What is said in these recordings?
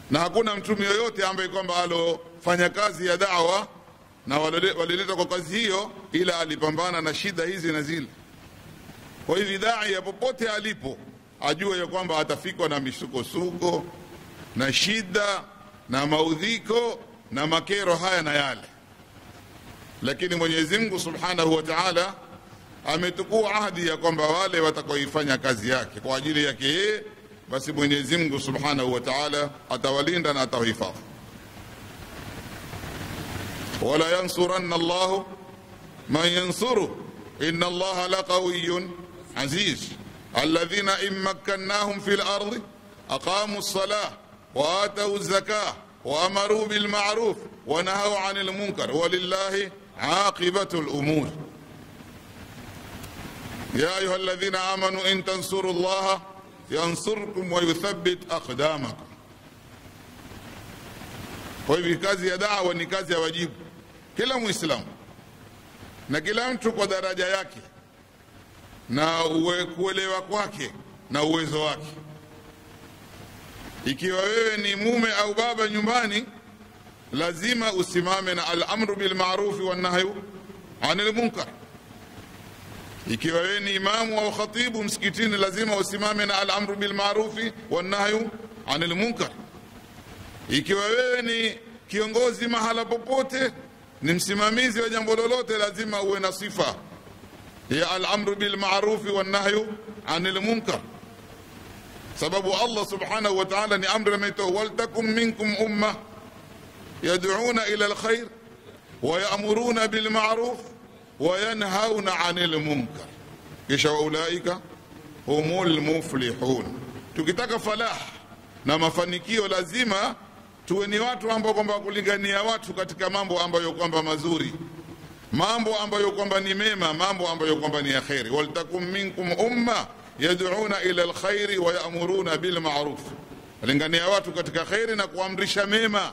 na hakuna mtume yoyote ambaye kwamba alofanya kazi ya dawa na walileta kwa kazi hiyo ila alipambana na shida hizi na zile kwa hivi dai ya popote alipo ajue ya kwamba atafikwa na misukosuko na shida na maudhiko na makero haya na yale lakini mwenyezi mungu subhanahu wa taala ametukua ahadi ya kwamba wale watakaoifanya kazi yake kwa ajili yake yeye basi mwenyezi mungu subhanahu wa taala atawalinda na atawahifadhi wala yansuranna llahu man yansuruh ina allaha laqawiyun aziz alladhina in makkannahum fi lardi aqamu lsalah waatau lzakah waamaruu bilmaruf wanahau ani lmunkar walillahi aqibatu lumur يا أيها الذين آمنوا إن تنصروا الله ينصركم ويثبت أقدامكم kwa hivyo kazi ya dawa ni kazi ya wajibu kila mwislamu na kila mtu kwa daraja yake na uwe kuelewa kwake na uwezo wake ikiwa wewe ni mume au baba nyumbani lazima usimame na alamru bilmarufi wannahyu anil munkar ikiwa wewe ni imamu au khatibu msikitini lazima usimame na alamru bilmarufi wannahyu anil munkar ikiwa wewe ni kiongozi mahala popote ni msimamizi wa jambo lolote lazima uwe na sifa ya alamru bilmarufi wannahyu anil munkar sababu allah subhanahu wa taala ni amri ameitoa waltakum minkum umma yaduna ila lkhair wayamuruna bilmaruf wayanhauna anil munkar kisha waulaika humul muflihun tukitaka falah na mafanikio lazima tuwe ni watu ambao kwamba kulingania watu katika mambo ambayo kwamba mazuri mambo ambayo kwamba ni mema mambo ambayo kwamba ni ya kheri waltakum minkum umma yaduna ila lkhairi wayamuruna bilmaruf walingania watu katika kheri na kuamrisha mema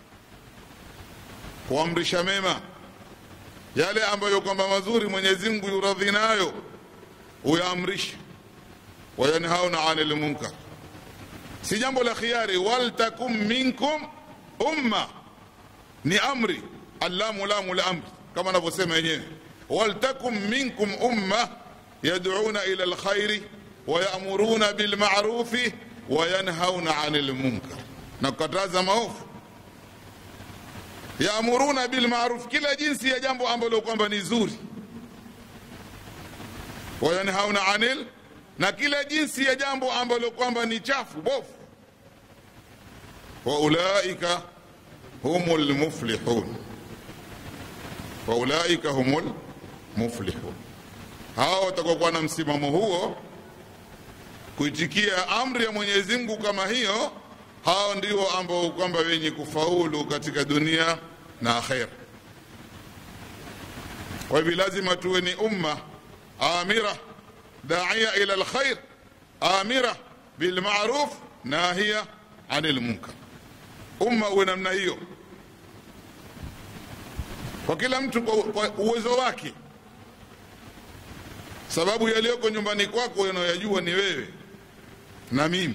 kuamrisha mema yale ambayo kwamba mazuri mwenyezi mungu yuradhi nayo uyaamrishe wayanhauna anil munkar si jambo la khiari waltakum minkum umma ni amri allamu lamu la amri kama anavyosema yenyewe waltakum minkum umma yaduna ila lkhairi wayamuruna bilmarufi wayanhauna anil munkar na kukataza maovu yaamuruna bilmaruf kila jinsi ya jambo ambalo kwamba ni zuri wayanhauna anil na kila jinsi ya jambo ambalo kwamba ni chafu bofu waulaika humu lmuflihun waulaika humu lmuflihun hawa watakuwa na msimamo huo kuitikia amri ya mwenyezi mungu kama hiyo hao ndio ambao kwamba wenye kufaulu katika dunia na akhera kwa hivyo lazima tuwe ni umma amira daia ila lkhair amira bilmaruf nahiya ani lmunkar umma uwe namna hiyo kwa kila mtu kwa, kwa uwezo wake sababu yaliyoko nyumbani kwako unayoyajua ni wewe na mimi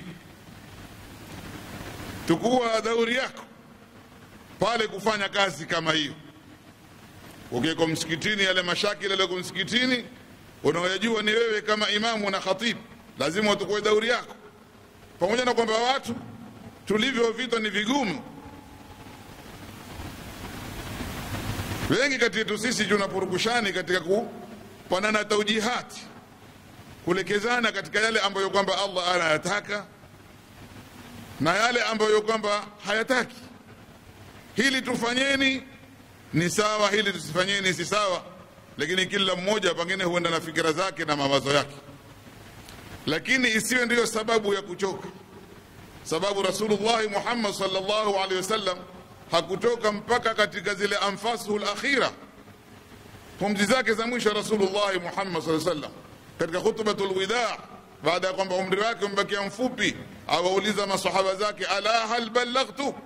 tukua dauri yako pale kufanya kazi kama hiyo ukiweko msikitini yale mashakili yaliyoko msikitini unaoyajua ni wewe kama imamu na khatibu lazima utukue dauri yako pamoja na kwamba watu tulivyo vita ni vigumu wengi kati yetu sisi tunapurukushani katika kupanana taujihati kulekezana katika yale ambayo kwamba allah anayataka na yale ambayo kwamba hayataki hili tufanyeni ni sawa hili tusifanyeni si sawa lakini kila mmoja pengine huenda na fikira zake na mawazo yake lakini isiwe ndiyo sababu ya kuchoka sababu rasulullahi muhammad salllahu alaihi wasallam hakutoka mpaka katika zile anfasuhu lakhira pumzi zake za mwisho rasulullahi muhammad saa sallam katika khutbatu lwida baada ya kwamba umri wake umebakia mfupi awauliza masahaba zake ala hal ballaghtu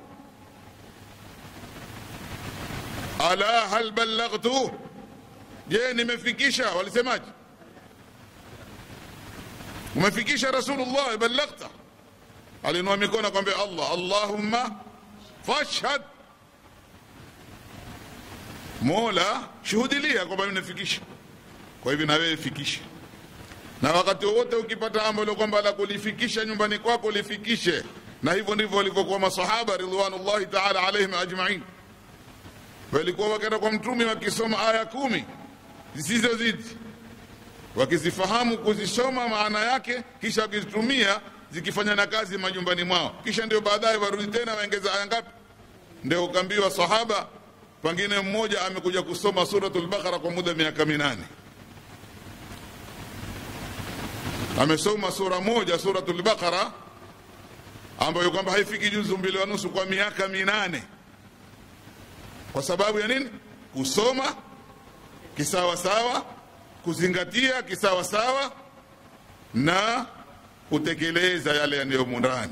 ala hal ballaghtu je nimefikisha walisemaje umefikisha rasulullah ballaghta alinua mikono akwambia allah allahumma fashhad mola shuhudilia kwamba nimefikisha kwa hivyo na wewe fikisha na wakati wowote ukipata ambalo kwamba la kulifikisha nyumbani kwako lifikishe na hivyo ndivyo walivyokuwa masahaba ridwanullahi taala alaihim ajmain walikuwa wakenda kwa mtume wakisoma aya kumi zisizozidi wakizifahamu kuzisoma maana yake kisha wakizitumia zikifanya na kazi majumbani mwao kisha ndio baadaye warudi tena waongeza aya ngapi ndio ukaambiwa sahaba pengine mmoja amekuja kusoma suratul baqara kwa muda miaka minane amesoma sura moja suratul baqara ambayo kwamba haifiki juzu mbili wa nusu kwa miaka minane kwa sababu ya nini kusoma kisawasawa kuzingatia kisawasawa na kutekeleza yale yaliyomo ndani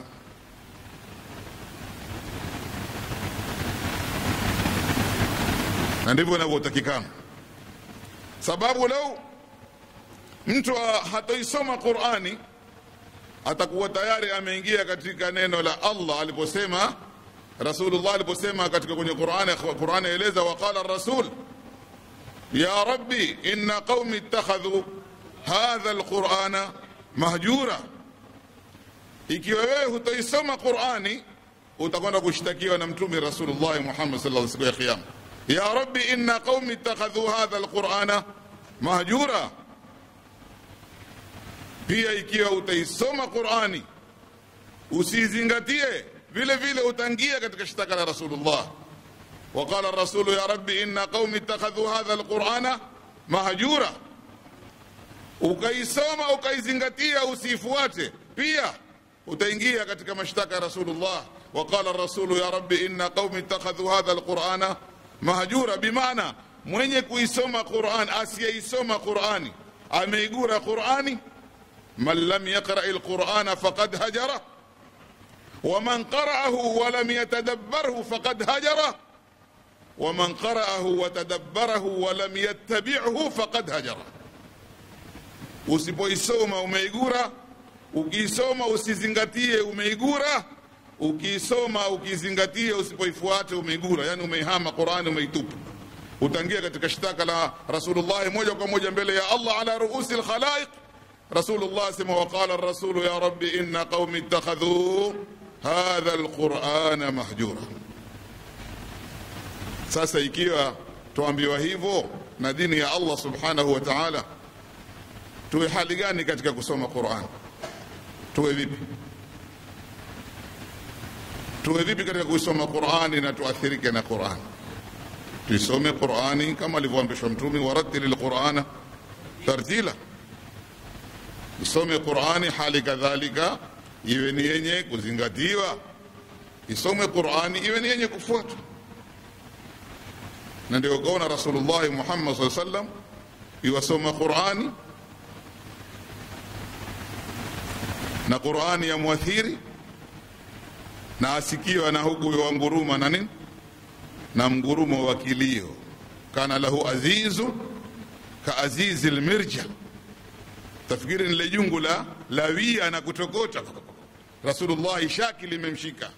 na ndivyo inavyotakikana sababu lau mtu hatoisoma qurani atakuwa tayari ameingia katika neno la allah aliposema rasulullah aliposema katika kwenye qurani qurani eleza waqala rasul ya rabbi inna qaumi ittakhadhu hadha alqurana mahjura ikiwa wewe hutoisoma qurani utakwenda kushtakiwa na mtume rasulullah muhammad sallallahu siku ya kiyama ya rabbi inna qaumi ittakhadhu hadha alqurana mahjura pia ikiwa utaisoma qurani usizingatie vile vile utaingia katika shtaka la rasulullah وقال الرسول يا ربي إن قوم اتخذوا هذا القرآن مهجورا ukaisoma ukaizingatia usiifuate pia utaingia katika mashtaka ya rasulullah waqala rasulu ya rabbi inna qaumi ittakhadhu hadha alqurana mahjura bimaana mwenye kuisoma quran asiyeisoma qurani ameigura qurani man lam yaqrai lqurana faqad hajara waman qara'ahu walam yatadabbarhu faqad hajara ومن قرأه وتدبره ولم يتبعه فقد هجر usipoisoma umeigura ukiisoma usizingatie umeigura ukiisoma ukizingatie usipoifuate umeigura yani umeihama qurani umeitupa utaingia katika shtaka la rasulullahi moja kwa moja mbele ya allah ala ruusi lkhalaiq rasulullah asema waqala rasulu ya rabbi inna qaumi ittakhadhuu hadha lqurana mahjura sasa ikiwa tuambiwa hivyo na dini ya allah subhanahu wa taala tuwe hali gani katika kusoma quran tuwe vipi tuwe vipi katika kusoma qurani na tuathirike na qurani tuisome qurani kama alivyoambishwa mtume waratili lqurana tartila isome qurani hali kadhalika iwe ni yenye kuzingatiwa isome qurani iwe ni yenye kufuatwa na ndio ukaona rasulullahi muhammad saa sallam iwasoma qurani na qurani ya mwathiri na asikiwa na huku wanguruma na nini na mgurumo wa kilio kana lahu azizu ka azizi lmirja tafikiri nile jungu la lawia na kutokota rasulullahi shaki limemshika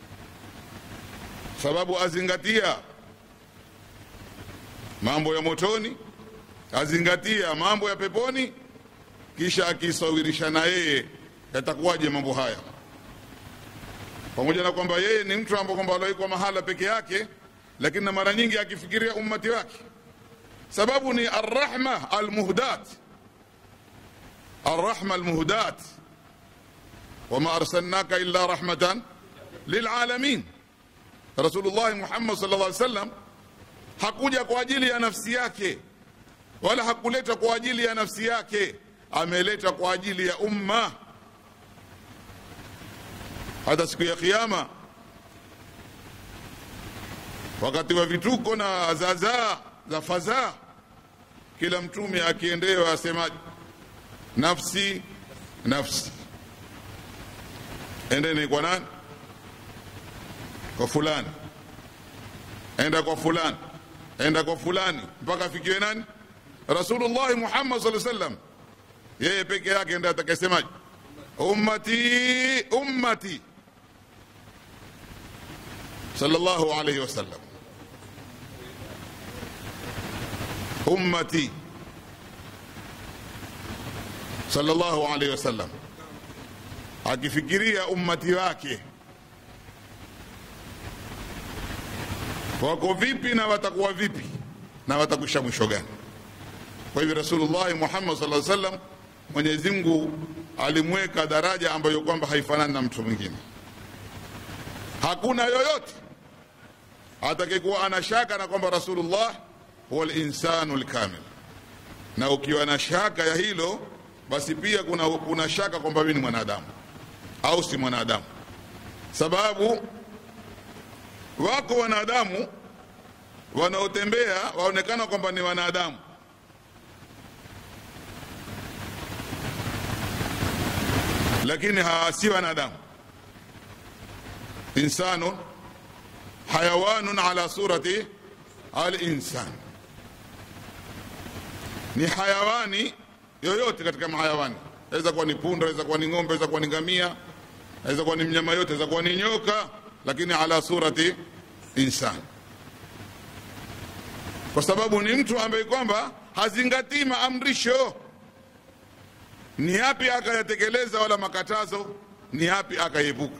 sababu azingatia mambo ya motoni azingatia mambo ya peponi kisha akisawirisha na yeye yatakuwaje mambo haya pamoja na kwamba yeye ni mtu ambaye kwamba aloikwa mahala peke yake lakini na mara nyingi akifikiria ummati wake sababu ni arrahma almuhdat arrahma almuhdat wama arsalnaka illa rahmatan lilalamin rasulullahi muhammad sallallahu alaihi wasallam hakuja kwa ajili ya nafsi yake wala hakuleta kwa ajili ya nafsi yake ameleta kwa ajili ya umma hata siku ya kiyama wakati wa vituko na zazaa za fadhaa kila mtume akiendewa asema nafsi nafsi endeni kwa nani kwa fulani enda kwa fulani enda kwa fulani mpaka afikiwe nani rasulullahi muhammad saa sallam yeye peke yake ndiye atakayesemaje ummati ummati sallallahu alayhi wasallam ummati sallallahu alayhi wasallam akifikiria ummati wake wako vipi na watakuwa vipi na watakwisha mwisho gani kwa hivyo rasulullahi muhammad saa sallam mwenyezi mungu alimweka daraja ambayo kwamba haifanani na mtu mwingine hakuna yoyote atakayekuwa ana shaka na kwamba rasulullah huwa linsanu lkamil na ukiwa na shaka ya hilo basi pia kuna, kuna shaka kwamba mimi ni mwanadamu au si mwanadamu sababu wako wanadamu wanaotembea waonekana kwamba ni wanadamu lakini si wanadamu insanun hayawanun ala surati alinsan ni hayawani yoyote katika mahayawani aweza kuwa ni punda aweza kuwa ni ng'ombe aweza kuwa ni ngamia aweza kuwa ni mnyama yote aweza kuwa ni nyoka lakini ala surati insan kwa sababu ni mtu ambaye kwamba hazingatii maamrisho ni yapi akayatekeleza wala makatazo ni yapi akaepuka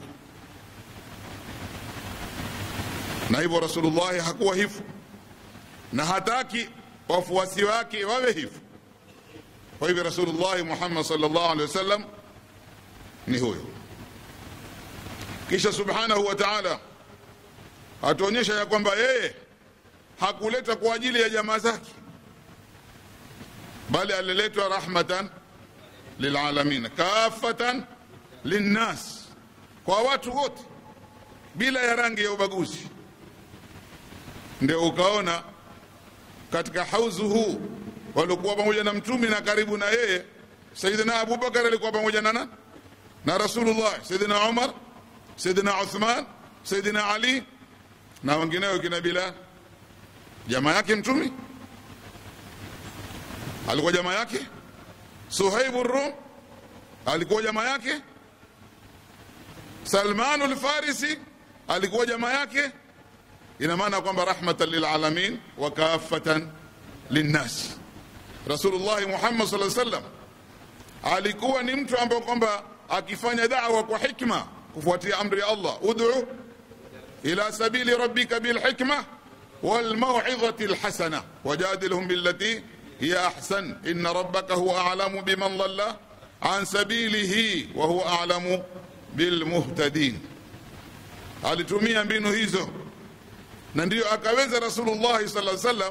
na hivyo rasulullahi hakuwa hivyo na hataki wafuasi wake wawe hivyo kwa hivyo rasulullahi muhammad sallallahu alaihi wasallam ni huyo kisha subhanahu wa taala atuonyesha ya kwamba yeye hakuleta kwa ajili ya jamaa zake bali aliletwa rahmatan lilalamin kafatan linnas kwa watu wote bila ya rangi ya ubaguzi ndio ukaona katika hauzu huu waliokuwa pamoja na mtume na karibu na yeye sayidina abubakar alikuwa pamoja na nani na rasulullah sayidina umar sayidina uthman sayidina ali na wengineo kina bilal jamaa yake mtume alikuwa jamaa yake suhaibu rum alikuwa jamaa yake salmanu lfarisi alikuwa jamaa yake ina maana kwamba rahmatan lilalamin wa kafatan linnas rasulullahi muhammad saa sallam alikuwa ni mtu ambaye kwamba akifanya dawa kwa hikma kufuatia amri ya allah ud'u ila sabili rabbika bilhikma والموعظة الحسنة وجادلهم بالتي هي أحسن إن ربك هو أعلم بمن ضل عن سبيله وهو أعلم بالمهتدين alitumia mbinu hizo na ndiyo akaweza rasulullahi sala sallam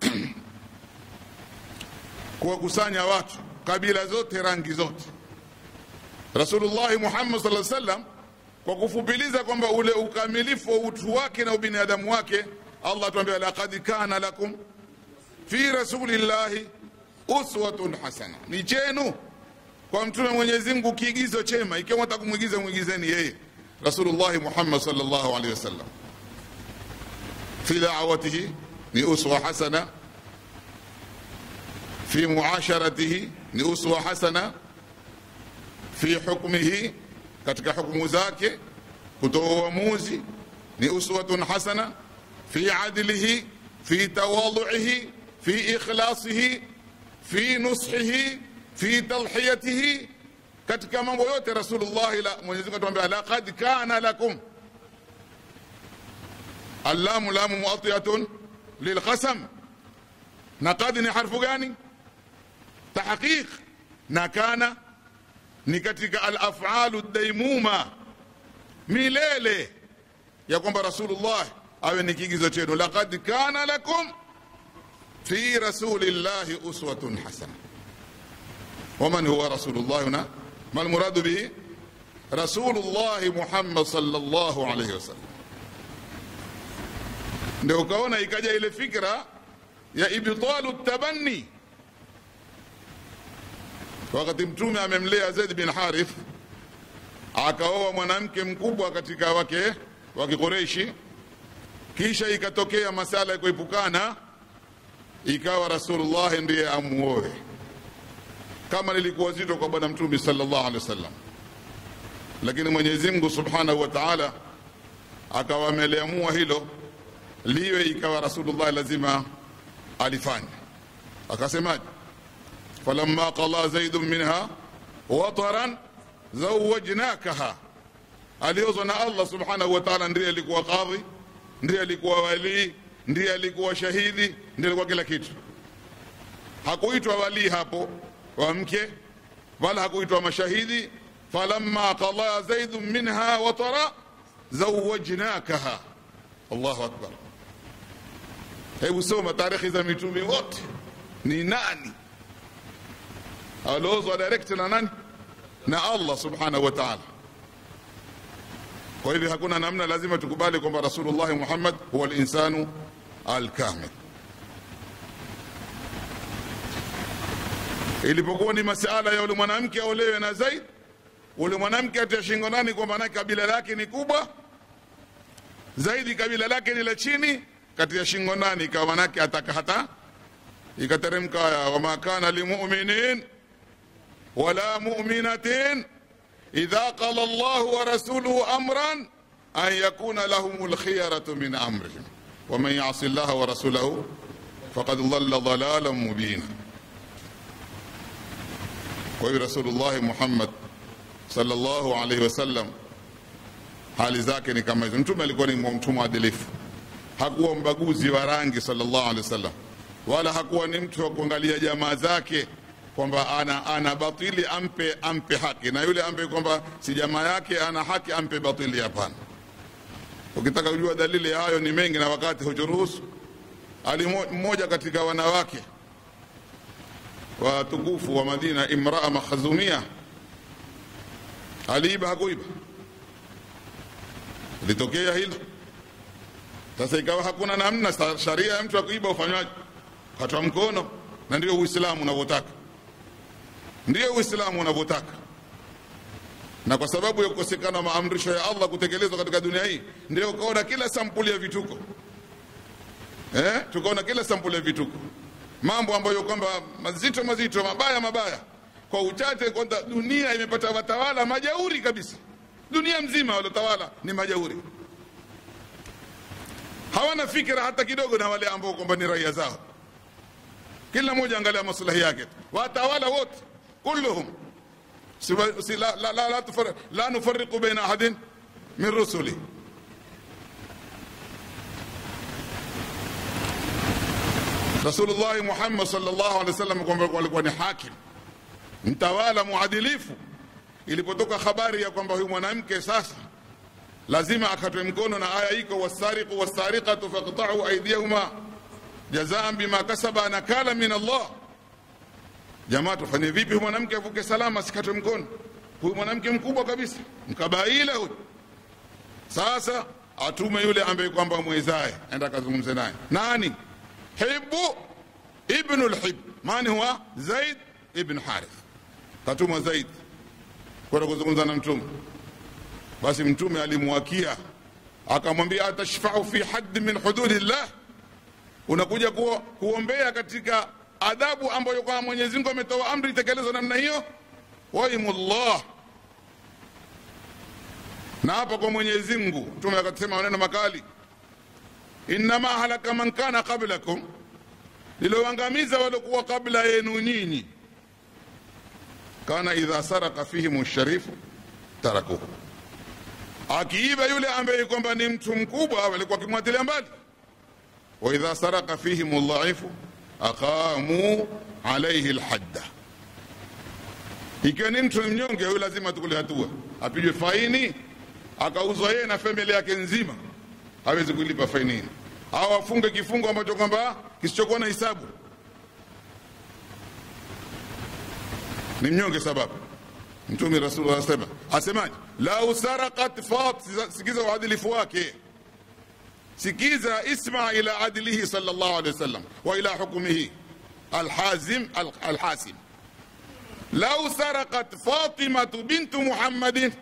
kuwakusanya watu kabila zote rangi zote rasulullahi muhammad saa sallam kwa kufupiliza kwamba ule ukamilifu wa utu wake na ubinadamu wake allah tuambia laqad kana lakum fi rasulillahi uswatun hasana ni chenu kwa mtume mwenyezi mungu kiigizo chema ikiwa mwataka kumwigiza mwigizeni yeye rasulullahi muhammad sallallahu alaihi wasallam fi da'watihi ni uswa hasana fi muasharatihi ni uswa hasana fi hukmihi katika hukumu zake kutoa uamuzi ni uswatun hasana في عدله في تواضعه في إخلاصه في نصحه في تضحيته katika mambo yote rasulullahi la mwenyezi mungu atuambia laqad kana lakum allamu lamu muatiyatun lilqasam na qad ni harfu gani tahqiq na kana ni katika alafalu daimuma milele ya kwamba rasulullah awe ni kigizo chenu laqad kana lakum fi rasulillahi uswatun hasana waman huwa rasulullah huna ما المراد به رسول الله محمد صلى الله عليه وسلم ndio ukaona ikaja ile fikra ya ibtalu tabanni wakati mtume amemlea zaid bin harith akaoa mwanamke mkubwa katika wake wa kikureishi kisha ikatokea masala ya kuepukana ikawa rasulullah ndiye amuoe kama lilikuwa zito kwa bwana mtume sallallahu alaihi wasallam lakini mwenyezi mungu subhanahu wa taala akawa ameliamua hilo liwe ikawa rasulullah lazima alifanya akasemaje falamma qala zaidun minha wataran zawajnakaha aliozwa na allah subhanahu wa taala ndiye alikuwa kadhi ndiye alikuwa walii ndiye alikuwa shahidi ndiye alikuwa kila kitu hakuitwa walii hapo wa mke wala hakuitwa mashahidi falamma qada zaidun minha watara zawajnakaha allahu akbar hebu soma tarehe za mitume wote ni nani aliozwa direct na nani na allah subhanahu wa taala kwa hivyo hakuna namna lazima tukubali kwamba rasulullahi muhammad huwa linsanu alkamil ilipokuwa ni masala ya ule mwanamke aolewe na zaid ule mwanamke atia shingo nani kwamba naye kabila lake ni kubwa zaidi kabila lake ni la chini katia shingo nani ikawa manake ataka hata ikateremka aya wama kana limuminin wala muminatin idha qala llahu wa rasuluhu amran an yakuna lahum lkhiyaratu min amrihim waman yasi llaha wa rasulahu faqad dhalla dhalalan mubina kwa hiyo rasulullahi muhammad sallallahu alaihi wasallam hali zake ni kama hizo mtume alikuwa ni mtu mwadilifu hakuwa mbaguzi wa rangi sallallahu alaihi wasallam wala hakuwa ni mtu wa kuangalia jamaa zake kwamba ana, ana batili ampe ampe haki na yule ampe kwamba si jamaa yake ana haki ampe batili hapana ukitaka kujua dalili ya hayo ni mengi na wakati hujuruhusu ali mmoja katika wanawake watukufu wa madina imraa makhazumia aliiba hakuiba litokea hilo sasa ikawa hakuna namna sharia ya mtu akuiba ufanywaje katwa mkono na ndio uislamu unavyotaka ndio uislamu unavyotaka na kwa sababu ya kukosekana maamrisho ya allah kutekelezwa katika dunia hii ndio ukaona kila sampuli ya vituko eh? tukaona kila sampuli ya vituko mambo ambayo kwamba mazito mazito mabaya mabaya kwa uchache kwamba dunia imepata watawala majauri kabisa dunia mzima waliotawala ni majauri hawana fikira hata kidogo na wale ambao kwamba ni raia zao kila mmoja angalia maslahi yake watawala wote kulluhum si, si, la, la, la, la, tufar, la nufariqu baina ahadin min rusuli rasulullahi muhammad sallallahu alaihi wasallam kwamba alikuwa ni hakim mtawala muadilifu ilipotoka habari ya kwamba huyu mwanamke sasa lazima akatwe mkono na aya iko wasariqu wasariqatu faqta'u aydiyahuma jazaan bima kasaba nakala min Allah jamaa tufanye vipi huyu mwanamke avuke salama asikatwe mkono huyu mwanamke mkubwa kabisa mkabaila huyu sasa atume yule ambaye kwamba mwezaye enda akazungumze naye nani hibu ibnu lhib mani huwa zaid ibn harith katumwa zaid kwenda kuzungumza na mtume basi mtume alimwakia akamwambia atashfau fi haddi min hududillah unakuja kuo, kuombea katika adhabu ambayo kwa mwenyezi mungu ametoa amri itekelezwa namna hiyo waimullah na hapa kwa mwenyezi mungu mtume akasema maneno makali innama halaka man kana qablakum liloangamiza waliokuwa kabla yenu nyinyi kana idha saraka fihim sharifu tarakuhu akiiba yule ambaye kwamba ni mtu mkubwa walikuwa akimwatilia mbali wa idha saraka fihim dhaifu aqamu alaihi lhadda ikiwa ni mtu mnyonge huyu lazima tukule hatua apigwe faini akauzwa yeye na famili yake nzima hawezi kulipa faini hii au afunge kifungo ambacho kwamba kisichokuwa na hisabu ni mnyonge sababu mtume rasulullah asema asemaje lau sarakat fat sikiza uadilifu wake sikiza isma ila adlihi sallallahu alaihi wasallam wa ila hukmihi alhazim alhasim lau sarakat fatimatu bintu muhammadin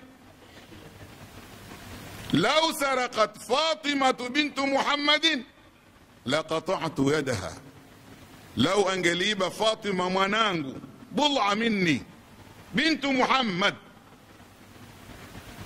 lau sarakat fatimatu bintu muhammadin laqatatu yadaha lau angeliiba fatima mwanangu budha minni bintu muhammad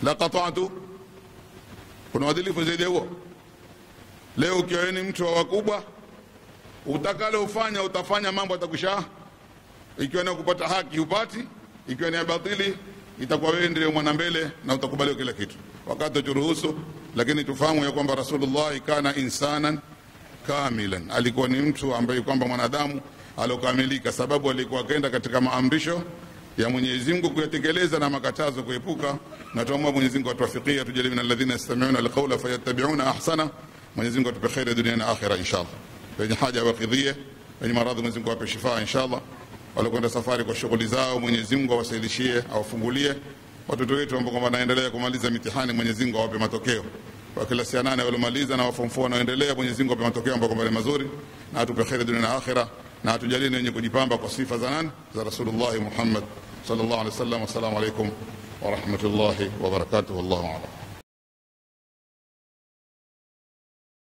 la qata'tu kuna uadilifu zaidi ya huo leo ukiwa wewe ni mtu wa wakubwa utakalo ufanya utafanya mambo atakusha ikiwa ni kupata haki hupati ikiwa ni ya batili itakuwa wewe ndio mwana mbele na utakubaliwa kila kitu wakati turuhusu lakini tufahamu ya kwamba rasulullah kana insanan kamilan alikuwa ni mtu ambaye kwamba mwanadamu alokamilika sababu alikuwa akaenda katika maamrisho ya Mwenyezi Mungu kuyatekeleza na makatazo kuepuka na tuomba Mwenyezi Mungu atuwafikie tujalie min alladhina yastami'una alqawla fayattabi'una ahsana Mwenyezi Mungu atupe kheri dunia na akhira inshallah wenye haja wakidhie wenye maradhi Mwenyezi Mungu awape shifa inshallah walokwenda safari kwa shughuli zao Mwenyezi Mungu awasaidishie awafungulie watoto wetu ambao kwamba wanaendelea kumaliza mitihani Mwenyezi Mungu awape matokeo wa klasi ya nane waliomaliza na waform 4 wanaoendelea Mwenyezi Mungu awape matokeo ambayo kwamba ni mazuri na atupe kheri dunia na akhira na atujalie wenye kujipamba kwa sifa za nani za Rasulullah Muhammad sallallahu alaihi wasallam. Wassalamu alaikum wa rahmatullahi wa barakatuh. Wallahu a'lam.